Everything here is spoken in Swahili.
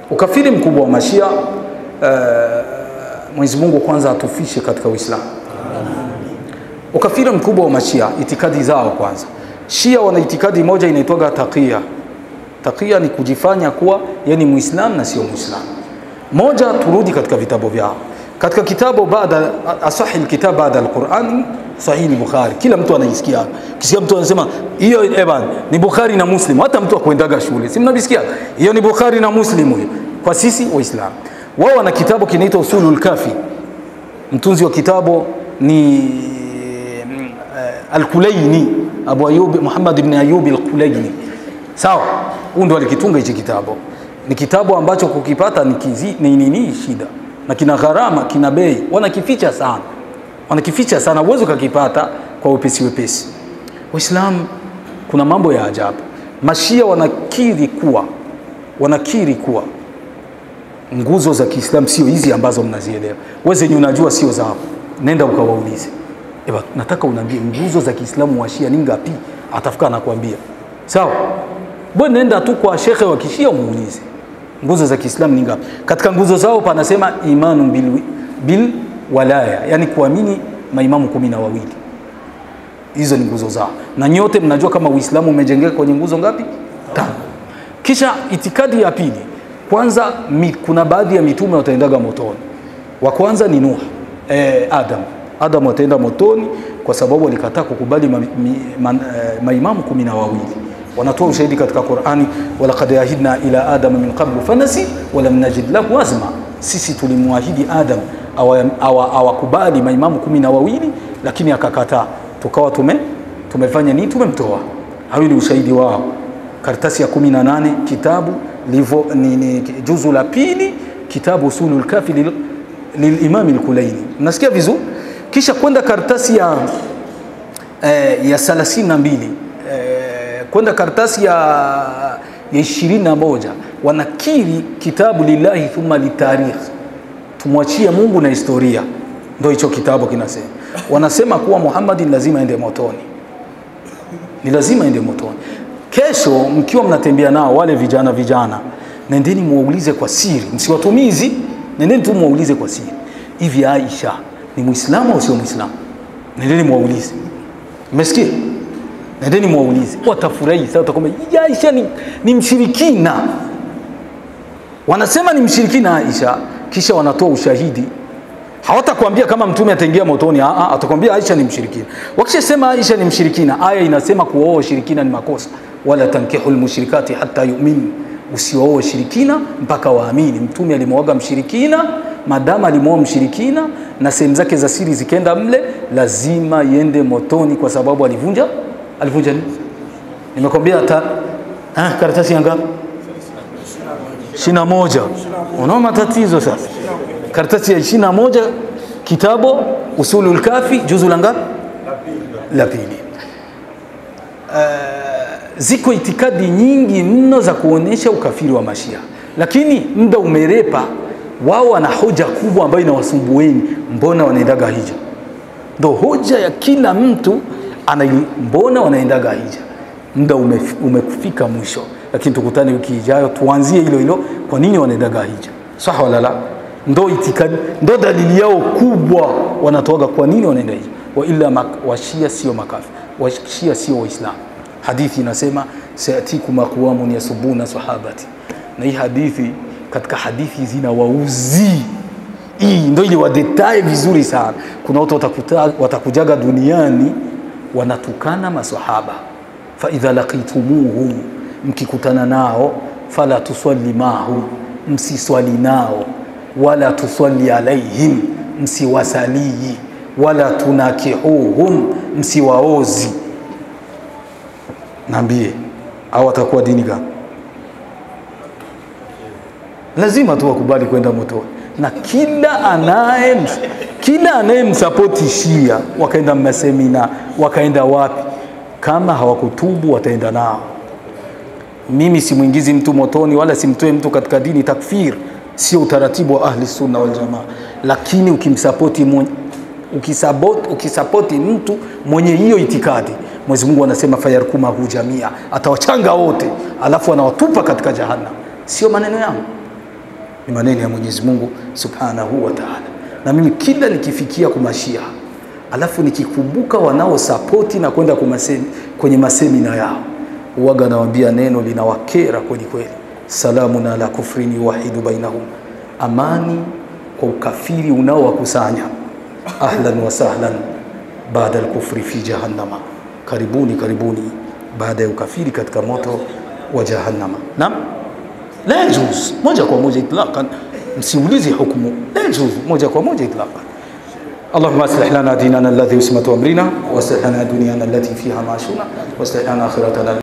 ukafiri mkubwa wa mashia uh, Mwenyezi Mungu kwanza atufishe katika Uislamu. Ukafiri mkubwa wa mashia, itikadi zao kwanza. Shia wana itikadi moja inaitwaga taqiya. Taqiya ni kujifanya kuwa yani Muislam na sio Muislam. Moja, turudi katika vitabu vyao. Katika kitabu baada asahi alkitab baada alquran sahihi Bukhari, kila mtu anaisikia. Kisikia mtu anasema hiyo eban ni Bukhari na Muslim, hata mtu akwendaga shule, si mnabisikia hiyo ni Bukhari na Muslim hiyo. Kwa sisi Waislamu, wao wana kitabu kinaitwa Usulul Kafi. Mtunzi wa kitabu ni uh, Al-Kulaini, Abu Ayub Muhammad ibn Ayub Al-Kulaini. Sawa, huyu ndo alikitunga hichi kitabu. Ni kitabu ambacho kukipata ni kizi, ni nini shida na kina gharama, kina bei, wanakificha sana, wanakificha sana, uwezo ukakipata kwa wepesi wepesi. Waislamu, kuna mambo ya ajabu. Mashia wanakiri kuwa wanakiri kuwa nguzo za Kiislamu sio hizi ambazo mnazielewa. Wewe zenye unajua sio zao, nenda ukawaulize. Eba, nataka unaambie nguzo za Kiislamu wa Shia ni ngapi? Atafika anakuambia. Sawa? Bwana nenda tu kwa shekhe wa Kishia umuulize. Nguzo za Kiislamu ni ngapi? Katika nguzo zao panasema imanu bil, bil walaya, yani kuamini maimamu kumi na wawili. Hizo ni nguzo zao, na nyote mnajua kama Uislamu umejengeka kwenye nguzo ngapi? Tano. Kisha itikadi ya pili, kwanza mi, kuna baadhi ya mitume wataendaga motoni. Wa kwanza ni Nuh, eh, Adam. Adam wataenda motoni kwa sababu walikataa kukubali ma, mi, ma, eh, maimamu kumi na wawili wanatoa ushahidi katika Qur'ani, walaqad ahidna ila adama min qablu fanasi walam najid lahu azma, sisi tulimwahidi Adam awakubali awa, awa maimamu kumi na wawili lakini akakataa, tukawa tume tumefanya nini? Tumemtoa. Hayo ni ushahidi wao, karatasi ya kumi na nane kitabu livo, ni, ni, juzu la pili kitabu usulul kafi lil, lilimami al-Kulaini. Mnasikia vizuri? Kisha kwenda karatasi ya eh, ya 32 eh, kwenda karatasi ya ya ishirini na moja wanakiri kitabu lillahi thumma litarikh, tumwachie Mungu na historia. Ndio hicho kitabu kinasema. Wanasema kuwa Muhammad lazima aende motoni, ni lazima aende motoni. Kesho mkiwa mnatembea nao wale vijana vijana, nendeni muwaulize kwa siri, msiwatumizi, nendeni tu muwaulize kwa siri, hivi Aisha ni Muislamu au sio Muislamu? Nendeni muwaulize, mmesikia? Nendeni mwaulize, watafurahi sasa. Utakwambia Aisha ni, ni mshirikina. Wanasema ni mshirikina Aisha, kisha wanatoa ushahidi. Hawatakwambia kama mtume ataingia motoni, atakwambia Aisha ni mshirikina. Wakishasema Aisha ni mshirikina, aya inasema kuoa ushirikina ni makosa, wala tankihu lmushrikati hata yu'min, usiooe shirikina mpaka waamini. Mtume alimwoga mshirikina, madama alimwoa mshirikina na sehemu zake za siri zikenda mle, lazima iende motoni kwa sababu alivunja alivunja nini? Nimekwambia ta ah, karatasi ya ngapi? ishirini na moja. Unaona matatizo sasa. Karatasi ya ishirini na moja kitabu Usulul Kafi juzu la ngapi? La pili. Uh, ziko itikadi nyingi mno za kuonesha ukafiri wa Mashia, lakini muda umerepa. Wao wana hoja kubwa ambayo inawasumbueni, mbona wanaendaga hija? Ndo hoja ya kila mtu ana mbona wanaendaga hija. Muda umefika mwisho, lakini tukutane wiki ijayo tuanzie hilo hilo, kwa nini wanaendaga hija. Sawa wala la? Ndo itikadi, ndo dalili yao kubwa, wanatoaga kwa nini wanaenda hija. Wa illa washia sio makafi, washia sio Waislamu. Hadithi inasema sayatikum aqwamun yasubuna sahabati, na hii hadithi katika hadithi zina wauzi hii ndo ili wadetae vizuri sana. Kuna watu watakujaga duniani wanatukana masahaba, fa idha laqitumuhum, mkikutana nao, fala tusalli mahum, msiswali nao, wala tusalli alaihim, msiwasalii, wala tunakihuhum, msiwaozi. Naambie au watakuwa dini gani? Lazima tu wakubali kwenda motoni, na kila anaye kila anayemsapoti Shia wakaenda masemina wakaenda wapi, kama hawakutubu wataenda nao. Mimi simwingizi mtu motoni wala simtoe mtu katika dini. Takfir sio utaratibu wa ahli sunna wal jamaa, lakini ukimsapoti mwenye, ukisabot, ukisapoti mtu mwenye hiyo itikadi, Mwenyezi Mungu anasema fayarkumahu jamia, atawachanga wote, alafu anawatupa katika jahannam. Sio maneno yangu, ni maneno ya Mwenyezi Mungu Subhanahu wa Ta'ala. Na mimi kila nikifikia kumashia alafu nikikumbuka wanaosapoti na kwenda kumasemi, kwenye masemina yao uwaga nawaambia neno linawakera kweli kweli, salamun ala kufrin yuwahidu bainahum, amani kwa ukafiri unaowakusanya. Ahlan wa sahlan baada alkufri fi jahannama, karibuni karibuni baada ya ukafiri katika moto wa jahannama. Naam, la yajuz moja kwa moja itlaqan, msiulize hukumu, la yajuz moja kwa moja itlaqan. اللهم اصلح لنا ديننا الذي اسمة امرنا واصلح لنا دنيانا التي فيها معاشنا واصلح لنا اخرتنا